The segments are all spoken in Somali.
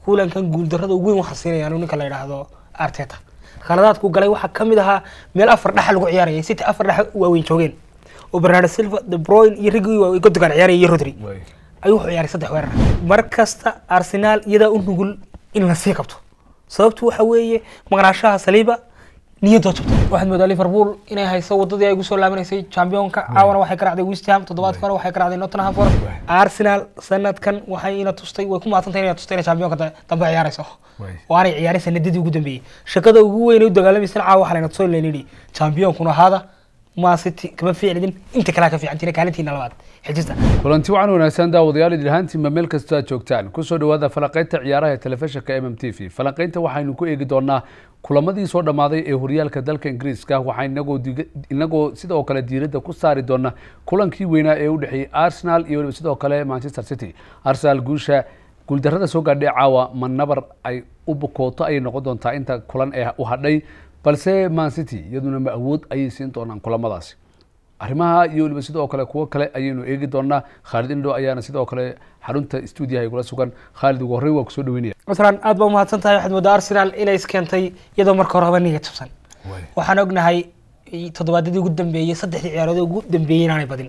kulankan guuldarrada ugu weyn waxaa siinaya anu ninka la yidhaahdo arteta khaladaadku galay waxaa ka mid ahaa meel afar dhexa lagu ciyaarayay city afar dhexa waaweyn joogeen oo bernardo silva de bruyne iyo riggii waa godogan ciyaaraya iyo rodri ayuu wuxuu ciyaaray saddex weerar mar kasta arsenaal iyadaa u nugul in la sii qabto sababtu waxa weeye maqnaashaha saliiba niyadoo jabto waxaad moodaa liverpool inay hayso wadadii ay ugu soo laabanaysay championka caawana waxay ka racday west ham toddobaadka hore waxay ka racday nottingham forest arsenal sanadkan waxay ina tustay way ku maadsantahay inay tustay inay championka da- dambe ciyaarayso oo aanay ciyaarin sanadadii ugu dambeeyey shaqada ugu weyn ee u dagaalamaysana caawa waxaa layna tusay laynidhi championkuna ahaada man city kama fiicnidin inta kalea ka fiicantiina kaalintiina labaad xijista kulanti wacan wanaagsan daawadayaal idil ahaantiinba meel kastoo aad joogtaan kusoo dhawaada falanqaynta ciyaaraha ee telefishinka m m t v falanqaynta waxaynu ku eegi doonaa kulamadii soo dhammaaday ee horyaalka dalka ingiriiska waxaa inagoo diga- inagoo sidoo kale diiradda ku saari doona kulankii weynaa ee u dhexeeyey arsenal iyo weliba sidoo kale manchester city arsenal guusha guuldarrada soo gaadhay caawa ma nabar ay u bukooto ayay noqon doontaa inta kulan ee u hadhay balse man city iyaduna ma awood ayay siin doonaan kulamadaasi arrimaha iyo weliba sidoo kale kuwo kale ayaynu eegi doonaa khaalid indho ayaana sidoo kale xarunta stuudiyaha igula sugan khaalid ugu horreyn waa kusoo dhaweynaya maslan aad baa umahadsan tahay waxaad moodaa arsenal inay iskeentay iyadoo marka hore haba niga jabsan waxaan ognahay toddobaadadii ugu dambeeyey saddexdii ciyaarood ugu dambeeyey inaanay badin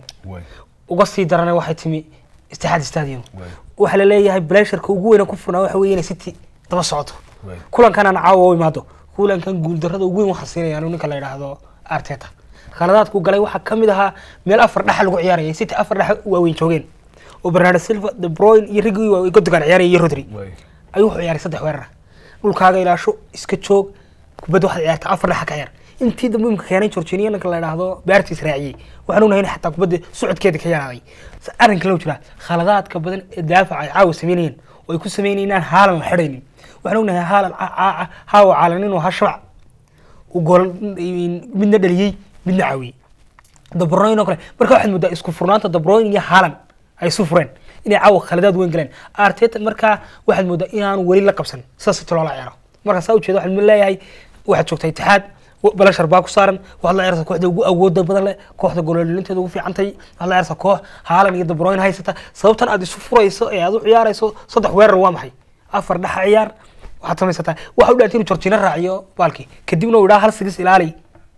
uga sii darana waxay timi istixaad stadium waxaa la leeyahay blesharka ugu weyna ku furnaa waxa weeye inay city daba socoto kulankan aan caawa u imaado kulankan guuldarrada ugu weyn waxaa siinaya anu ninka la yidhaahdo arteta khaladaadku galay waxaa ka mid ahaa meel afar dhexa lagu ciyaarayay city afar dhexa waaweyn joogeen oo bernardo silva de bruyne iyo riggii waa godogan ciyaaraya iyo rodri ayuu wuxuu ciyaaray saddex weerar dhulkaaga ilaasho iska joog kubadda waxaad ciyaarta afar dhexa ka ciyaar intii dambe imka keenay georginiya ninka la yidhaahdo beartiis raaciyey waxaan ognahay in xataa kubadda socodkeeda ka yaraaday arrinka loo jiraa khaladaadka badan ee daafaca ay caawa sameynayeen oo ay ku sameynayeen inaan haalan la xidhaynin waxaan ognahay haalan haawa caalan inuu ahaa shabac uu gool midna dhaliyey midna caawiyey dabroyn oo kale marka waxaad moodaa isku furnaanta dabroyn iyo haalan ay isu fureen inay caawa khaladaad weyn galeen arteta markaa waxaad moodaa inaanu weli la qabsan sidaas si loola ciyaaro marka saa ujeeda waxaad leeyahay waxaad joogtaa itixaad balashar baa ku saaran waxaad la ciyaarsaa kooxda ugu awooda badan leh kooxda gololilinteeda ugu fiicantay waxaad la ciyaarsaa koox haalan iyo dabroyn haysata sababtan aad isu furayso ee aad u ciyaarayso saddex weerar waa maxay afar dhexa ciyaar waxaad samaysataa waxa u dhaantay inuu jorjina raaciyo baalkii kadibna uu idhaa hal sigis ilaali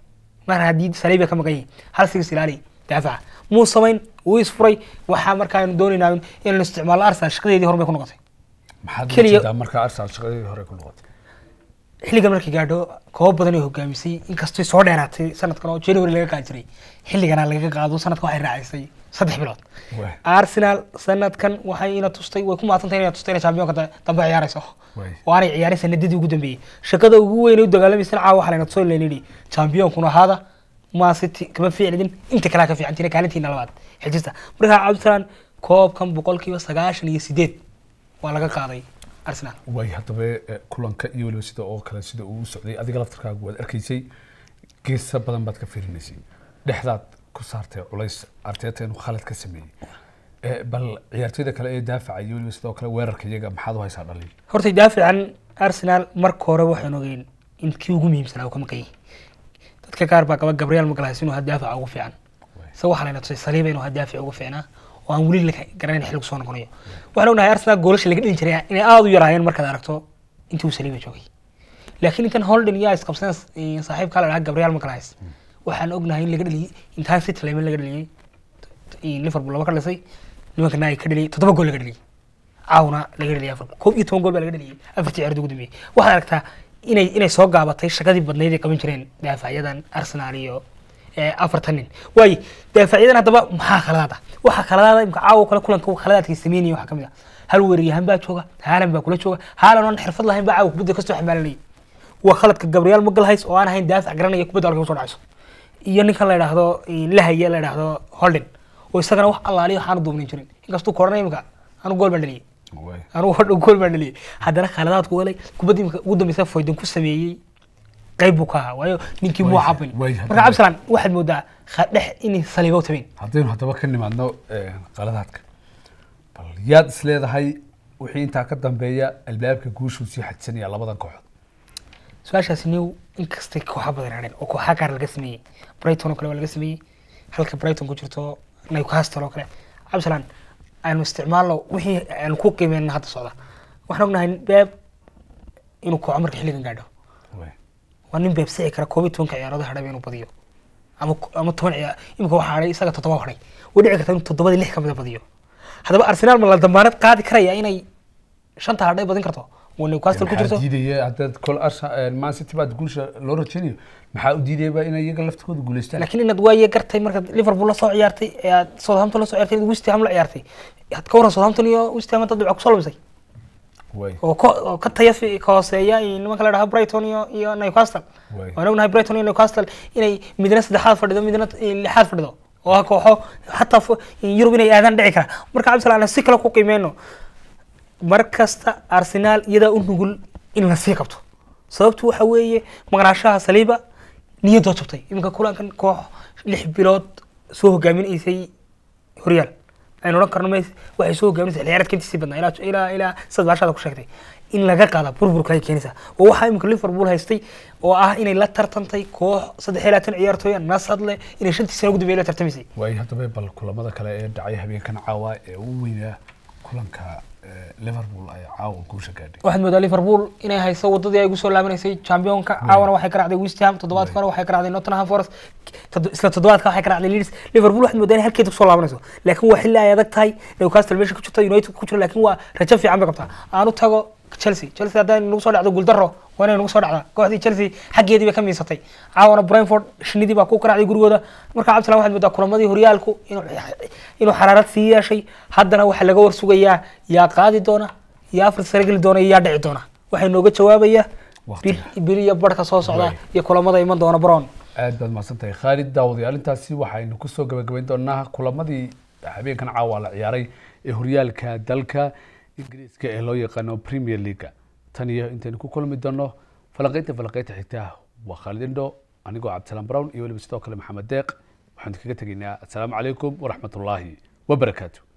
mar haddii saliiba ka maqan yihin hal sigis ilaali daafaca muu samayn wuu isfuray waxaa markaanu doonaynaa inaynu isticmaalno arsenal shaqadeedii hormay ku noqotay maxaad Keliya- ujeedaa markaa arsenal shaqadeedii hore ku noqotay xilligan markay gaadho koob badan ay hogaamisay inkastoo soo dheeraatay sanadkan oo january laga qaadi jiray xilligana laga qaado sanadka waxay raacisay saddex bilood Waay. arsenal sanadkan waxay ina tustay way ku maadsantahay inay tustay inay championka da- dambe ciyaarayso Waay. oo aanay ciyaarin sanadadii ugu dambeeyey shaqada ugu weyn ee u dagaalamaysana caawa waxaa layna tusay laynidhi championkuna ahaada man city kama fiicnidin inta kalea ka fiicantiina kaalintiina labaad xijista markaa cabdisalaan koobkan boqolkiiba sagaashan iyo sideed waa laga qaaday arsenal way haddaba eh, kulanka iyo weliba sida oo kale sida uu u socday adiga laftarkaagu waad arkaysay geesa badan baad ka fiirinaysay dhexdaad ku saartay culays arteeta inuu khalad ka sameeyey Eh, bal ciyaartoyda kale ee daafaca iyo weliba sidoo kale weerarka iyaga maxaad u haysaa dhaliil horta daafican arsenal marka hore waxaan ogeyn in kii ugu muhiimsanaa uu ka maqan yahay dadka qaar baa qaba gabriel magalhays inuu ahaa daafica ugu fiican isaga waxaa layna tusay saliiba inuu ahaa daafica ugu fiicnaa oo aan weli la garanayn xilligu soo noqonayo waxaan ognahay arsenal goolasha laga dhalin jiray inay aada u yaraayeen markaad aragto intii uu saliiba joogay laakiin intan holden iyo isqabsan saaxiibkaa la dhahaa gabriel magalhays waxaan ognahay in laga dhaliyey intaan city layman laga dhaliyey liverpool laba ka dhisay nimankana ay ka dhaliyey toddoba gool laga dhaliyey caawna laga dhaliyay afar koob iyo toban gool baa laga dhaliyay afartii ciyaarada ugu dambeeyey waxaad aragtaa inay inay soo gaabatay shaqadii badnayd ay qaban jireen daafacyadan arsenal iyo eh, afartan nin waaye daafacyadan haddaba maxaa khaladaad ah waxaa khaladaada imka caawa kale kulanka khaladaadkay sameynaya waxaa kamid ah hal weeraryahan baa jooga haalan baa kula jooga haalan oon xirfad lahayn baa caawa kubadda kasoo xamaalanayay waa khaladka gabriel magalhays oo aan ahayn daafac garanaya kubadda halka usoo dhacayso iyo ninkan la yidhaahdo lahaya la yidhaahdo holden oo isagana wax allaaliyo waxaanu duubnin jirin inkastuu koranay imika anu gool baan dhaliyay Way. anugu hodha gool baan dhaliyay haddana khaladaadku walay kubadda imika ugu dambeysa foydan ku sameeyey qayb buu ka ahaa waayo ninkii muu Way- cabin way marka haddana- cabdisalaan waxaad moodaa kha- dhex inay saliibo tabeyn haddaynu haddaba ka nimaadno eh, qaladaadka bal yaad is leedahay wixii intaa ka dambeeya albaabka guushuu sii xajisanaya labadan kooxood su-aashaasi new inkastay kooxa badan hadheen oo kooxa gaar laga sameeyey brighton oo kale waa laga sameeyey halka brighton ku jirto newcastle oo kale cabdisalaan aanu isticmaalno wixii aanu ku qiimeyna hadda socda waxaan ognahay beeb inuu kooco marka xilligan gaadho waa nin beebsici kara koob iyo tobanka ciyaarood hadhaba inuu badiyo ama ama toban ciyaar imika waxaa hadhay isaga toddoba hadhay way dhici karta inuu toddobadii lix kamida badiyo haddaba arsenaal ma la damaanad qaadi karaya inay shanta hadhay badin karto waa newcastle ku jirto diidaya haddaad kol man city baad guusha loo rajaynayo maxaa u diidayaba inay iyaga laftigooda guuleystaan laakiin inaad waaye gartay markaad liverpool la soo ciyaartay ee aad southampton la soo ciyaartay inaad west ham la ciyaartay had ka waran southampton iyo west ham dad dhibca kusoo lumisay way oo ka oo ka taya fi- ka hooseeya iyo nimanka la dhaha brighton iyo iyo newcastle way waan ognahay brighton iyo newcastle inay midna saddexaad fadhido midna lixaad fadhido oo ah kooxo xataa fu- yurub inay aadaan dhici kara marka cabdisalaam aan si kale ku qiimeyno mar kasta arsenaal iyadaa u nugul in la sii qabto sababtu waxa weeye maqnaashaha saliiba niyadoo jabtay iminka kulankan koox lix bilood soo hogaaminaysay horyaal aynu odhan karno mes waxay soo hogaaminaysa xilciyaareedka intiisii badnaa ilaa ilaa ilaa sidaad baashaada ku sheegtay in laga qaada burburka ay keenaysaa oo waxaa iminka liverpool haystay oo ah inay la tartantay koox saddex iyo labaatan ciyaartooya nasad leh inay shantii sano ugu dambeeyay la tartamaysay way haddaba bal kulamada kale ee dhacay habeenkan caawa ee ugu weynaa kulanka eh, liverpool ay caawa guusha gaadhay waxaad moodaa liverpool inay hayso wadadii ay kusoo laabanaysay championka caawana waxay ka racday west ham toddobaadka hore waxay ka racday nottingham forest tod- isla toddobaadka waxay ka racday leeds liverpool waxaad moodaa inay halkeeda kusoo laabanayso laakiin waa xilli ay adag tahay newcastle meesha ku jirta united ku jiro laakiin waa rajo fiican bay qabtaa aanu tago chelsea chelsea hadday nagu soo dhacdo guuldaro waa inay nagu soo dhacdaa kooxdii chelsea xaggeedii bay ka miisatay caawana brentford shinidii baa ku karacday gurigooda marka cabdisalam waxaad moodaa kulamadii horyaalku inuu inuu xaraarad sii yeeshay haddana waxaa laga warsugayaa yaa qaadi doona yaa afar sare geli doona iyo yaa dhici doona waxay nooga jawaabayaa Waqtiga. bil bil iyo barhka soo socda Way. iyo kulamada iman doona brown aad baad mahadsan tahay khaalid daawadayaal intaasi waxaynu kusoo gabagabayn doonaa kulamadii habeenkan caawa la ciyaaray ee horyaalka dalka ingiriiska ee loo yaqaano premier leaga tan iyo intaynu ku kulmi doono falanqeynta falanqeynta xigta waa khaalid indho anigoo cabdisalaam brown iyo weliba sidoo kale maxamed deeq waxaanu kaga tegaynaa assalaamu calaykum waraxmatullaahi wabarakaatu